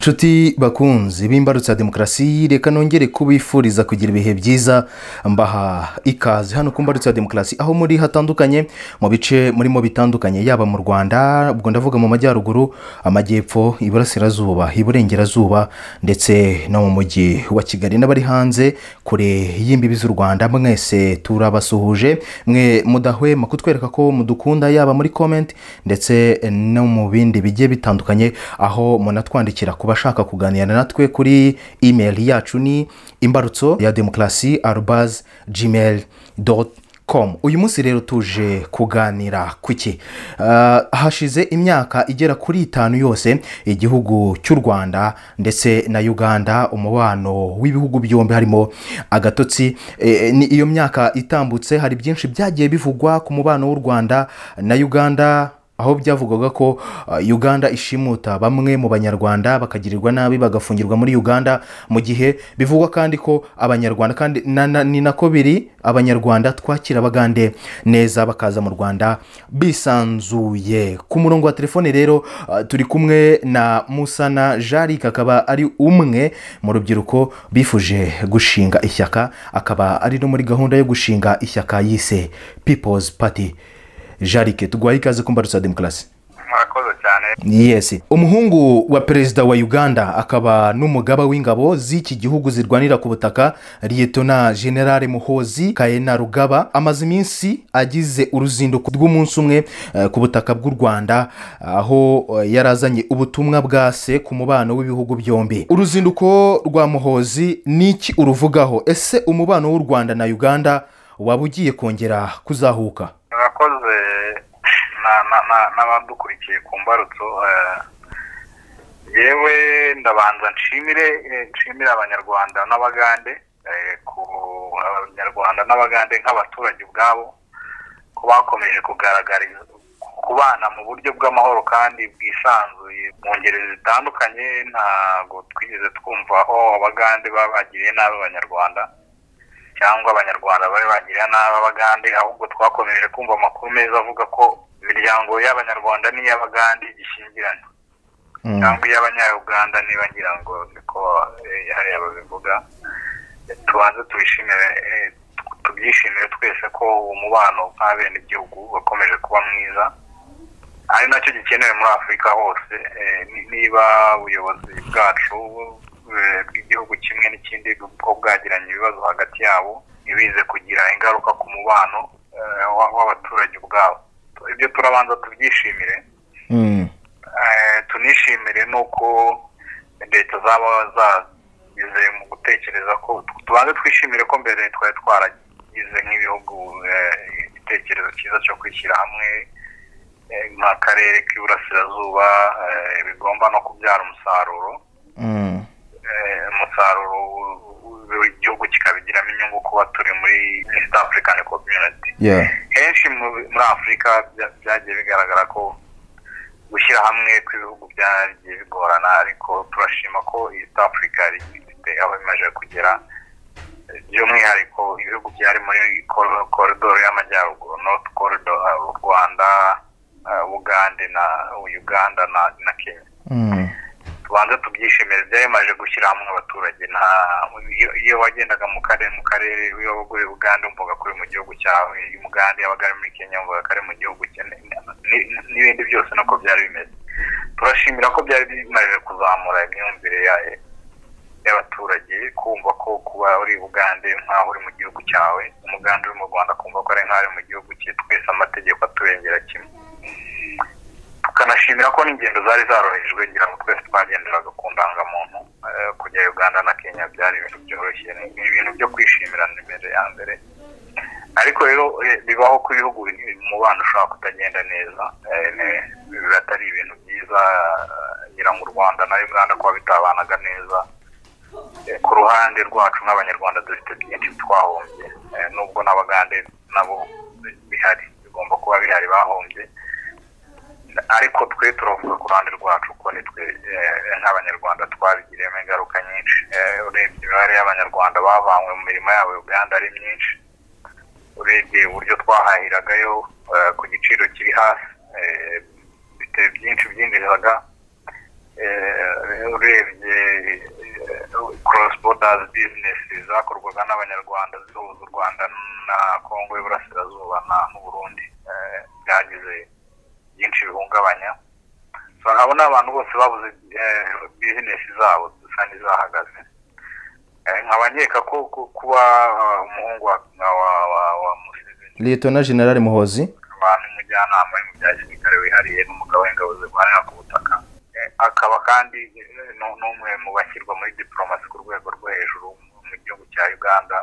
nshuti bakunzi b'imbarutsa demokarasi reka nongere kubifuriza kugira ibihe byiza mbaha ikaze hano ku mbarutsa demokarasi aho muri hatandukanye mu bice murimo bitandukanye yaba mu rwanda ubwo ndavuga mu majyaruguru amajyepfo iburasirazuba iburengerazuba ndetse no mu mujyi wa kigali n'abari hanze kure y'imbibi z'u rwanda mwese turabasuhuje mwe mudahwema kutwereka ko mudukunda yaba muri komenti ndetse no mu bindi bigiye bitandukanye aho munatwandikira ku bashaka kuganira natwe kuri imeri yacu ni imbarutso ya demokarasi arubazi gmail doti komu uyu munsi rero tuje kuganira ku ki Ah, hashize imyaka igera kuri itanu yose igihugu cy'u rwanda ndetse na uganda umubano w'ibihugu byombi harimo agatotsi Eh, ni iyo myaka itambutse hari byinshi byagiye bivugwa ku mubano w'u rwanda na uganda aho byavugwaga ko uh, uganda ishimuta bamwe mu banyarwanda bakagirirwa nabi bagafungirwa muri uganda mu gihe bivugwa kandi ko abanyarwanda kandi na, na, ni nako biri abanyarwanda twakira abagande neza bakaza mu rwanda bisanzuye ku murongo wa telefone rero uh, turi kumwe na musana jarike akaba ari umwe mu rubyiruko bifuje gushinga ishyaka akaba ari no muri gahunda yo gushinga ishyaka yise people's party jarike tuguhaye ikaze ku mbarutsa demokarasi murakoze cyane yesi umuhungu wa perezida wa uganda akaba n'umugaba w'ingabo z'iki gihugu zirwanira ku butaka liyetona generale muhozi kayena rugaba amaze iminsi agize uruzinduko rw'umunsi umwe eh, ku butaka bw'u rwanda aho eh, yari azanye ubutumwa bwa se ku mubano w'ibihugu byombi uruzinduko rwa muhozi ni iki uruvugaho ese umubano w'u rwanda na uganda waba ugiye kongera kuzahuka murakoze na- na- na- n'abadukurikiye ku mbarutso eh, yewe ndabanza nshimire eh, nshimire abanyarwanda n'abagande eh, ku abanyarwanda n'abagande nk'abaturage ubwabo ko bakomeje kugaragariza kubana mu buryo bw'amahoro kandi bwisanzuye mu ngeri zitandukanye ntabwo twigeze twumva aho abagande baba bagiriye nabi abanyarwanda cyangwa abanyarwanda bari bagira nabi abagande ahubwo twakomeje kumva amakuru meza avuga ko imiryango y'abanyarwanda n'iy'abagande gishyingirana Mm. cyangwa iy'abanyayuganda niba ngira ngo niko eh, hariya babivuga Eh, tubanze tubishimire eh, tu- tubyishimire twese ko uwo mubano nk'abenegihugu wakomeje kuba mwiza ari nacyo gikenewe muri afurika hose eh, ni- niba ubuyobozi bwacu eh, bw'igihugu kimwe n'ikindi bwo bwagiranye ibibazo hagati yabo ntibize kugira ingaruka ku mubano eh, wa- w'abaturage ubwabo ibyo turabanza tubyishimire Mm. Eh, tunishimire n'uko leta zaba zagize mu gutekereza ko tubanze twishimire ko mbere twari twaragize nk'ibihugu eh, igitekerezo cyiza cyo kwishyira hamwe eh, nk'akarere k'iburasirazuba eh, bigomba no kubyara umusaruro Mm. eh, umusaruro w- w- w'igihugu kikabigiramo inyungu kuba turi muri east african community Yeah. henshi mu- muri afurika bya- byagiye bigaragara ko gushyira hamwe kw'ibihugu byagiye bigorana ariko turashima ko east africa ifite aho imaze kugera by'umwihariko ibihugu byari muri kor- koridoro y'amajyaruguru north corridor u rwanda eh, bugande na uganda na na kenya Mm. tubanze tubyishimire byarimaze gushyira hamwe abaturage nta iyo- iyo wagendaga mu karere mu karere iyo wabaga uri uganda wumvaga ko uri mu gihugu cyawe iyo umuganda yabaga ari muri kenya wumvaga ko ari mu gihugu cye ni- ni- n'ibindi byose nako byari bimeze turashimira ko byari bimaze kuzamura imyumvire ya- y'abaturage kumva ko kuba uri bugande nk'aho uri mu gihugu cyawe umuganda uri mu rwanda kumva ko ari nk'aho ari mu gihugu cye twese amategeko aturengera kimwe tukanashimira ko n'ingendo zari zarorohejwe ngira ngo twese twagenderaga ku ndangamuntu eh, kujya uganda na kenya byari ibintu byoroshye ni ni ibintu byo kwishimira imbere ya mbere ariko rero eh, bibaho ko ibihugu biri mu bana ushobora kutagenda neza eh, ne- biba atari ibintu byiza eh, ngira ngo u rwanda na uganda kuba bitabanaga neza Eh, ku ruhande rwacu nk'abanyarwanda dufite byinshi twahombye Eh, nubwo n'abagande nabo bihari bigomba kuba bihari bahombye ariko twe turavuga ku ruhande rwacu ko nitwe eh, nk'abanyarwanda twabigiriyemo ingaruka nyinshi Eh, urebye imibare y'abanyarwanda bavanywe mu mirimo yabo uganda ari myinshi urebye uburyo twahahiragayo eh, ku giciro kiri hasi eh, bite- byinshi byinjiraga urebye cross borders business zakorwaga n'abanyarwanda zihuza u rwanda na kongo y'uburasirazuba n'uburundi byagize byinshi bihungabanya abo ni abantu bose babuze bizinesi zabo zisa n'izahagaze nkabanyeka ko kuba umuhungu wa museveni leta generale muhozi abantu umujyanama bya gisirikare wihariye n'umugabo w'ingabo zirwanira ku butaka akaba kandi n'umwe mu bashyirwa muri diporomasi ku rwego rwo hejuru mu gihugu cya uganda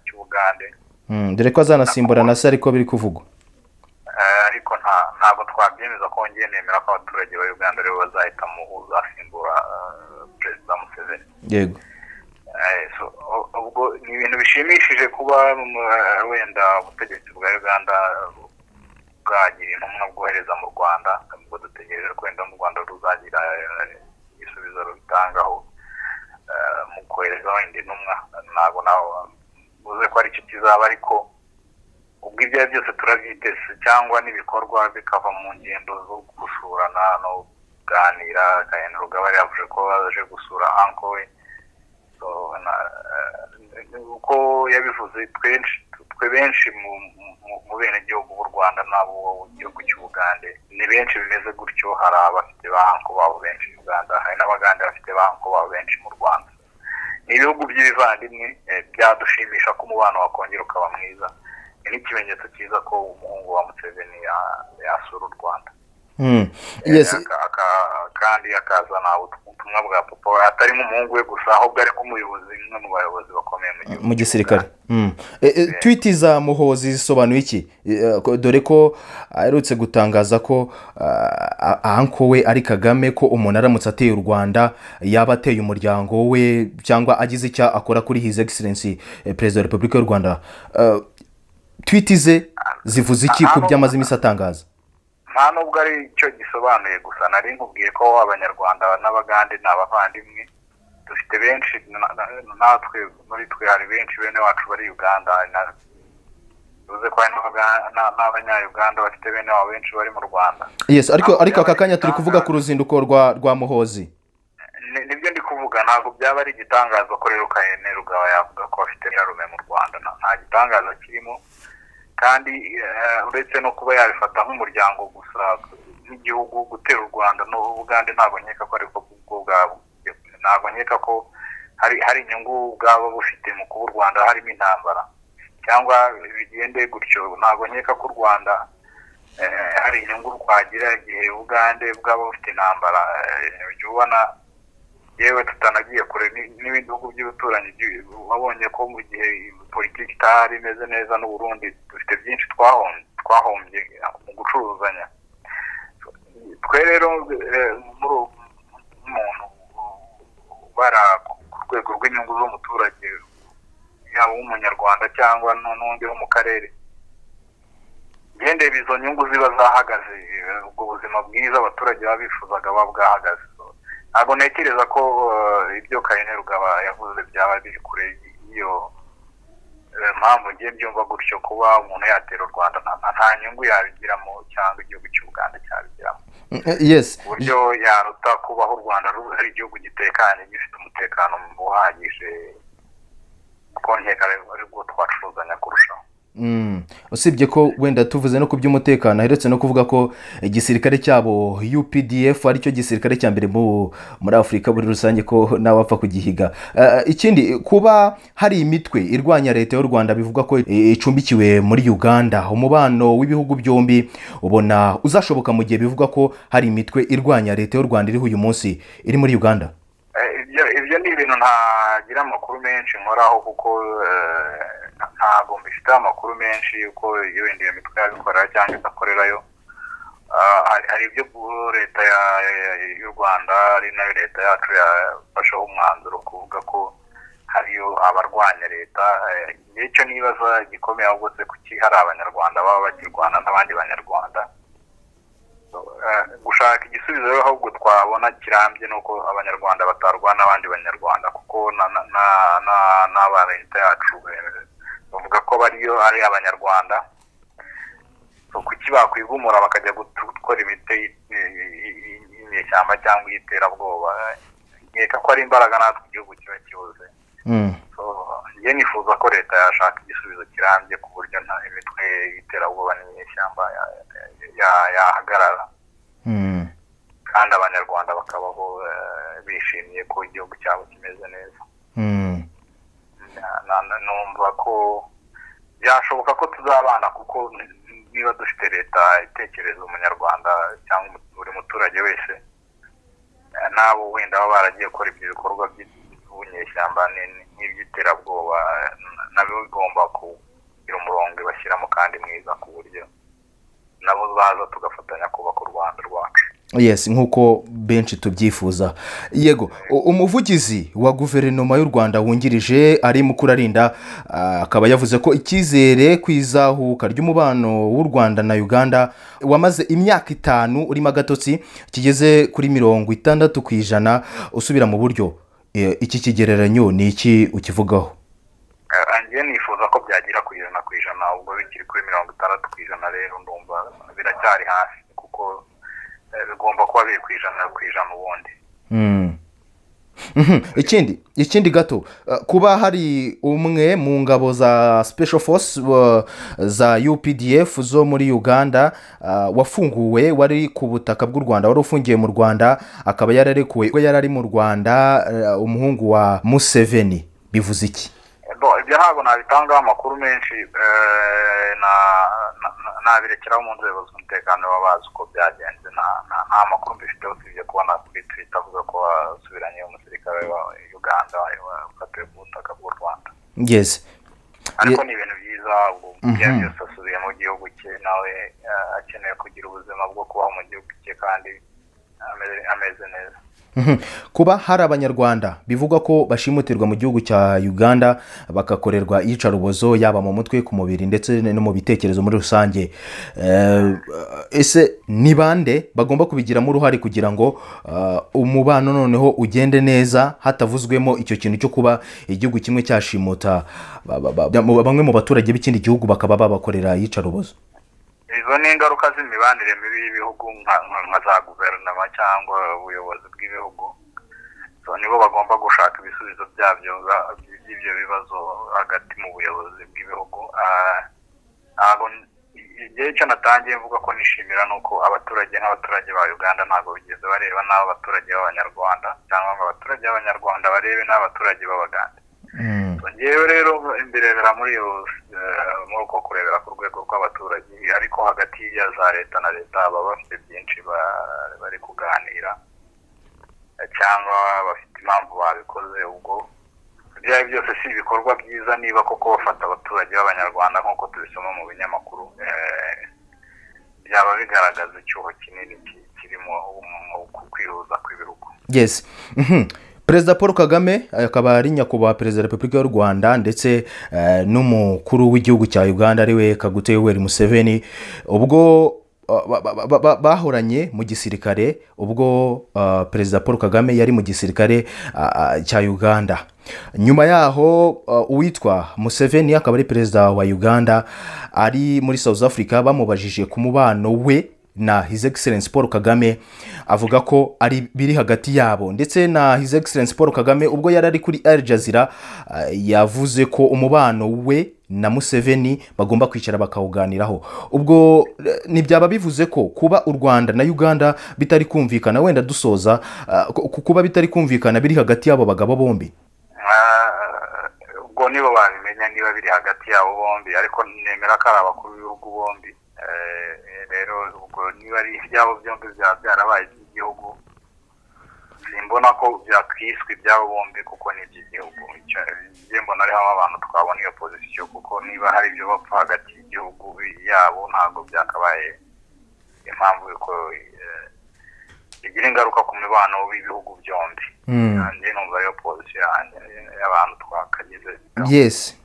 cy'ubugande dore ko azanasimbura na se ariko biri kuvugwa ariko ntabwo twabyemeza ko wongeye nemera ko abaturage ba uganda aribo bazahita mu uzasimbura perezida museveni yego ubwo ni ibintu bishimishije kuba wenda ubutegetsi bwa uganda bwagira intumwa bwohereza mu rwanda ngo dutegereje ko wenda mu rwanda ruzagira igisubizo rubitangaho mu kohereza wenda intumwa ntabwo nawe uze ko aricyo kizaba ariko ubwo ibyo ari byose turabyiteze cyangwa n'ibikorwa bikava mu ngendo zo gusurana no kuganira agahinda rugabari yavuze ko baje gusura anko we uko yabivuze twenshi twe benshi mu benegihugu b'u rwanda n'abo mu gihugu cy'ubugande ni benshi bimeze gutyo hari abafite ba anko babo benshi mu rwanda hari n'abagande bafite ba anko babo benshi mu rwanda ni ibihugu by'ibivandimwe byadushimisha ko umubano wakongera ukaba mwiza ni ikimenyetso cyiza ko umuhungu wa museveni yasura u rwanda kandi akazana ubutumwa bwa papa atari nk'umuhungu we gusa ahubwo ari nk'umuyobozi umwe mu bayobozi bakomeye mu gihugu mu gisirikare twiti za muhozi zisobanuye iki dore ko aherutse gutangaza ko anko we ari kagame ko umuntu aramutse ateye u rwanda yaba ateye umuryango we cyangwa agize icyo akora kuri hizi egiserensi perezida wa repubulika y'u rwanda twiti ze zivuze iki ko byamaze iminsi atangaza nta nubwo ari cyo gisobanuye gusa nari nkubwiye ko abanyarwanda n'abagande ni abavandimwe dufite benshi natwe muri twe hari benshi bene wacu bari uganda bivuze ko hari n'abanyayuganda bafite bene wabo benshi bari mu rwanda yesi ariko aka kanya turi kuvuga ku ruzinduko rwa muhozi nibyo ndi kuvuga ntabwo byaba ari igitangaza ko rero ukahene rugaba yavuga ko afite nyarume mu rwanda nta gitangaza kirimo kandi uretse no kuba yabifata nk'umuryango gusa nk'igihugu gutera u rwanda n'ubugande ntabwo nkeka ko ariko bwo bwabo ntabwo nkeka ko hari hari inyungu bwaba bufite mu kuba u rwanda harimo intambara cyangwa bigende gutyo ntabwo nkeka ko u rwanda hari inyungu rwagira igihe ubugande bwaba bufite intambara jya ubona yewe tutanagiye kure n'ibindi bihugu by'ibituranyi wabonye ko mu gihe politiki itari imeze neza n'uburundi dufite byinshi twahombye mu gucuruzanya twe rero muri umuntu ubara ku rwego rw'inyungu z'umuturage yaba uw'umunyarwanda cyangwa n'undi wo mu karere ngendeye izo nyungu ziba zahagaze ubwo buzima bwiza abaturage baba bifuzaga buba bwahagaze ntabwo ntekereza ko ibyo karine rugaba yavuze byaba biri kure y'iyo mpamvu ngiye byumva gutyo kuba umuntu yatera u rwanda nta nyungu yabigiramo cyangwa igihugu cy'ubuganda cyabigiramo yesi uburyo yaruta kubaho u rwanda ari igihugu gitekanye gifite umutekano uhagije kuko nkeka aribwo twacuruzanya kurushaho usibye ko wenda tuvuze no ku by'umutekano aheretse no kuvuga ko igisirikare cyabo updf aricyo gisirikare cya mbere muri afurika muri rusange ko nawe wapfa kugihiga ikindi kuba hari imitwe irwanya leta y'u rwanda bivuga ko icumbikiwe muri uganda umubano w'ibihugu byombi ubona uzashoboka mu gihe bivugwa ko hari imitwe irwanya leta y'u rwanda iriho uyu munsi iri muri uganda ibyo ni ibintu ntagira amakuru menshi nkoraho kuko ntabwo mbifiteho amakuru menshi yuko wenda iyo mitwe yabikorera cyangwa idakorerayo hari ibyo leta y'u rwanda ari nayo leta yacu yafasheho umwanzuro kuvuga ko hariyo abarwanya leta icyo nibaza gikomeye ahubwo se kuki hari abanyarwanda baba bakirwana n'abandi banyarwanda gushaka igisubizo rero ahubwo twabona kirambye ni uko abanyarwanda batarwana n'abandi banyarwanda kuko n'aba leta yacu bavuga ko bariyo ari abanyarwanda kuki bakwigumura bakajya gukora imiti y'inyeshyamba cyangwa iy'iterabwoba nkeka ko ari imbaraga natwe igihugu kiba kibuze Mm. njye nifuza ko leta yashaka igisubizo kirambye ku buryo nta imitwe y'iterabwoba n'inyeshyamba ya- ya- ya- yahagarara Mm. kandi abanyarwanda bakabaho eh, bishimiye ko igihugu cyabo kimeze neza Mm. Na- na- na- numva ko byashoboka ko tuzabana kuko niba dufite leta itekereza umunyarwanda cyangwa umu- buri muturage wese eh, n'abo wenda baba baragiye gukora ibyo bikorwa by'ubunyeshyamba ni- ni- n'iby'iterabwoba eh, na- nabo bigomba kugira umurongo ibashyiramo kandi mwiza ku buryo nabo baza tugafatanya kubaka u rwanda rwacu yes nk'uko benshi tubyifuza yego u- umuvugizi wa guverinoma y'u rwanda wungirije ari mukurarinda ah, akaba yavuze ko icyizere ku izahuka ry'umubano w'u rwanda na uganda wamaze imyaka itanu urimo agatotsi kigeze kuri mirongo itandatu ku ijana usubira mu buryo Eh, iki kigereranyo ni iki ukivugaho njye nifuza ko byagira ku ijana ku ijana ubwo bikiri kuri mirongo itandatu ku ijana rero ndumva biracyari hasi kuko eh, bigomba kuba biri ku ijana ku ijana ubundi Mm. Mhm. ikindi ikindi gato eh, kuba hari umwe mu ngabo za special force eh, za updf zo muri uganda eh, wafunguwe wari ku butaka bw'u rwanda wari ufungiye mu rwanda akaba yararekuwe ubwo yari ari mu rwanda eh, umuhungu wa museveni bivuze iki Eh, bo ibyo ntabwo nabitangaho amakuru menshi eh, na- na- na- nabirekeraho mu nzego z'umutekano baba bazi uko byagenze nta- nta nta makuru mbifiteho usibye kubona kuri twita avuga ko wasubiranye umusirikare wa uganda wafatiwe ku butaka bw'u rwanda ngeze ariko Ye- ni ibintu byiza ubwo bya byose asubiye mu gihugu cye nawe eh, akeneye kugira ubuzima bwo kubaho mu gihugu cye kandi ameze- ameze neza Mhm. kuba hari abanyarwanda bivugwa ko bashimutirwa mu gihugu cya uganda bagakorerwa iyicarubozo yaba mu mutwe ku mubiri ndetse no mu bitekerezo muri rusange Eh, ese ni bande bagomba kubigiramo uruhare kugira ngo eh, umubano noneho ugende neza hatavuzwemo icyo kintu cyo kuba igihugu kimwe cyashimuta ba- ba- ba- mu- bamwe mu baturage b'ikindi gihugu bakaba babakorera iyicarubozo izo ni ingaruka z'imibanire mibi y'ibihugu nka- nka nka za guverinoma cyangwa ubuyobozi bw'ibihugu So, nibo bagomba gushaka ibisubizo byabyo za- by'ibyo bibazo hagati mu buyobozi bw'ibihugu Ah, ntabwo igihe icyo natangiye mvuga ko nishimira ni uko abaturage n'abaturage ba uganda ntabwo bigeze bareba n'abaturage b'abanyarwanda cyangwa ngo abaturage b'abanyarwanda barebe n'abaturage b'abaganda Mm. ngewe rero mbirebera muri iyo eh, muri uko kurebera ku rwego rw'abaturage ariko hagati ya za leta na leta baba bafite byinshi ba- bari kuganira Eh, cyangwa bafite impamvu babikoze ubwo ibyo ari byo byose si ibikorwa byiza niba koko bafata abaturage b'abanyarwanda nk'uko tubisoma mu binyamakuru eh, byaba bigaragaza icyuho kinini ki- kirimo mu kwihuza kw'ibihugu yes Mhm. perezida paul kagame akaba ari nyakubahwa perezida wa repubulika y'u rwanda ndetse eh, n'umukuru w'igihugu cya uganda ariwe kagute yoweri museveni ubwo eh, ba- ba- ba- ba- bahoranye mu gisirikare ubwo eh, perezida paul kagame yari mu gisirikare ah, ah, cya uganda nyuma yaho eh, uwitwa museveni akaba ari perezida wa uganda ari muri south africa bamubajije ku mubano we na his excellence paul kagame avuga ko ari biri hagati yabo ndetse na his excellence paul kagame ubwo yari ari kuri al jazeera eh, yavuze ko umubano we na museveni bagomba kwicara bakawuganiraho ubwo eh, ntibyaba bivuze ko kuba u rwanda na uganda bitari kumvikana wenda dusoza eh, ku- ku- kuba bitari kumvikana biri hagati y'abo bagabo bombi Ah, ubwo nibo babimenya niba biri hagati yabo bombi ariko nemera ko ari abakuru b'ibihugu bombi Eh, rero ubwo niba ari ibyabo byombi byaba byarabaye iby'igihugu simbona ko byakwiswe ibyabo bombi kuko ni iby'igihugu Icyo- njye mbona ariho abantu twabona iyo pozisiyo kuko niba hari ibyo bapfa hagati y'igihugu yabo ntabwo byakabaye impamvu yuko eh, bigira ingaruka ku mibano w'ibihugu byombi Mm. njye numva ariyo polisi yanjye y'abantu twakageze yes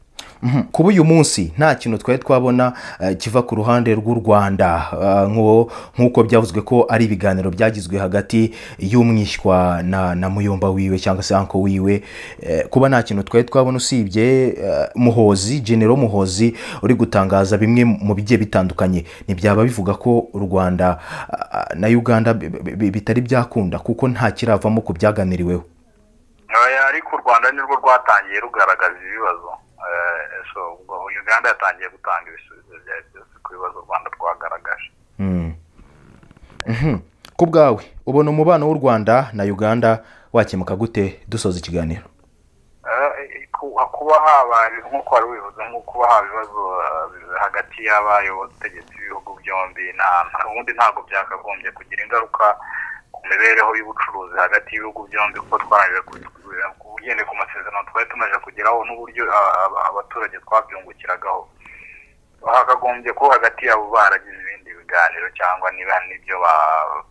kuba uyu munsi nta kintu twari twabona eh, kiva ku ruhande rw'u rwanda eh, nk'uwo- nk'uko byavuzwe ko ari ibiganiro byagizwe hagati y'umwishywa na na muyomba wiwe cyangwa se anko wiwe eh, kuba nta kintu twari twabona usibye eh, muhozi genero muhozi uri gutangaza bimwe mu bigiye bitandukanye ntibyaba bivuga ko u rwanda ah, ah, na uganda bi- bi- bi- bitari byakunda kuko nta kiravamo ku byaganiriweho Oya, ariko u rwanda nirwo rwatangiye rugaragaza ibibazo Eh, so ubwo uganda yatangiye gutanga ibisubizo byayo byose ku bibazo u rwanda rwagaragaje Mm. Mhm. ku bwawe ubona umubano w'u rwanda na uganda wakemuka gute dusoza ikiganiro Eh, ku- kuba haba nk'uko wari ubivuze nko kuba haba ibibazo eh, hagati y'abayobozi b'ibihugu byombi nta- nta- ubundi ntabwo byakagombye kugira ingaruka ku mibereho y'ubucuruzi hagati y'ibihugu byombi kuko twarangije ugendeye ku masezerano twari tumaze kugeraho n'uburyo ah, ah, abaturage twabyungukiragaho hakagombye kuba hagati yabo baragize ibindi biganiro cyangwa niba n'ibyo ba-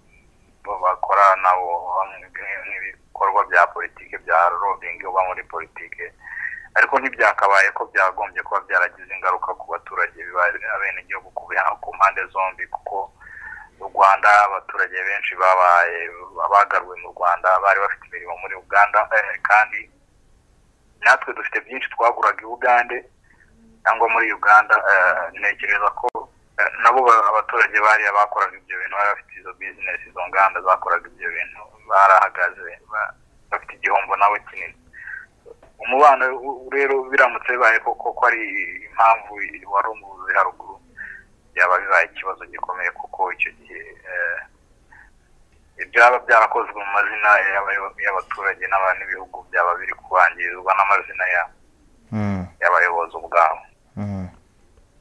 bo bakora nabo hamwe nk'ibikorwa bya politiki bya robingi uba muri politiki ariko ntibyakabaye ko byagombye kuba byaragize ingaruka ku baturage abenegihugu ku biha- ku mpande zombi kuko mu rwanda abaturage benshi babaye bagaruwe mu rwanda bari bafite imirimo muri uganda eh, kandi natwe dufite byinshi twaguraga i bugande cyangwa muri uganda eh, ntekereza ko eh, nabo ba- abaturage bariya bakoraga ibyo bintu bari bafite izo bizinesi izo nganda zakoraga ibyo bintu barahagaze ba- bafite igihombo nabo kinini umubano u- u- rero biramutse bibaye koko ko ari impamvu wari umuvuzi haruguru byaba bibaye ikibazo gikomeye kuko icyo gihe eh, ibyaba byarakozwe mu mazina y'abayo- y'abaturage n'aba- n'ibihugu byaba biri kubangirizwa n'amazina ya- Mm. y'abayobozi ubwabo Mm.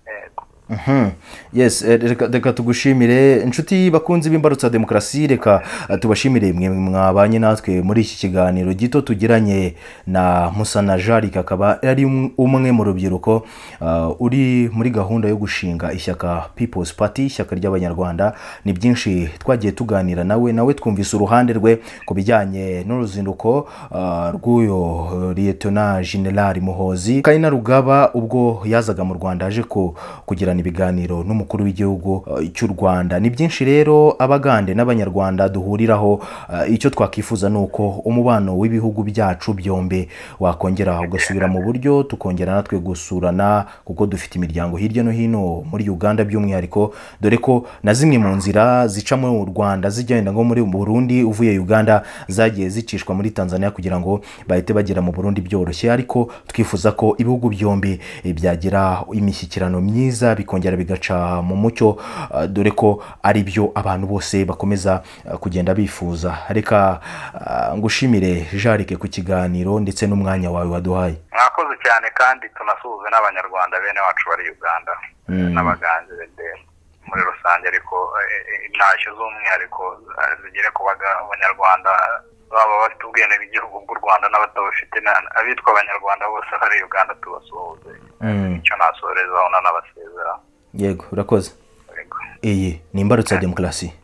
Yego. Mhm. yes eh, reka- reka tugushimire inshuti bakunzi b'imbarutsa demokarasi reka eh, tubashimire mwe mwabanye natwe muri iki kiganiro gito tugiranye na musana jarike akaba ari um- umwe mu rubyiruko ah, uri muri gahunda yo gushinga ishyaka people's party ishyaka ry'abanyarwanda ni byinshi twagiye tuganira nawe nawe twumvise uruhande rwe ku bijyanye n'uruzinduko ah, rw'uyu eh, liyetona generali muhozi kaina rugaba ubwo yazaga mu rwanda aje ku- kugirana ibiganiro n'umukuru w'igihugu eh, cy'u rwanda ni byinshi rero abagande n'abanyarwanda duhuriraho eh, icyo twakifuza ni uko umubano w'ibihugu byacu byombi wakongera ugasubira mu buryo tukongera natwe gusurana kuko dufite imiryango hirya no hino muri uganda by'umwihariko dore ko na zimwe mu nzira zica muri u rwanda zijyenda nko muri burundi uvuye uganda zagiye zicishwa muri tanzania kugira ngo bahite bagera mu burundi byoroshye ariko twifuza ko ibihugu byombi eh, byagira imishyikirano myiza bikongera bigaca mu mucyo ah, dore ko ari byo abantu bose bakomeza ah, kugenda bifuza reka ah, ngushimire jarike ku kiganiro ndetse n'umwanya wawe waduhaye mwakoze cyane kandi tunasuhuze n'abanyarwanda bene wacu bari uganda n'abaganzi bende muri rusange ariko eh, eh, intashyo z'umwihariko eh, zigere ku baga- abanyarwanda baba bafite ubwene bw'igihugu bw'u rwanda n'abatabufite na- abitwa abanyarwanda bose bari uganda tubasuhuze Mm. icyo nasorezaho nanabasezera yego urakoze Yego. iyi ni imbarutso ya demokarasi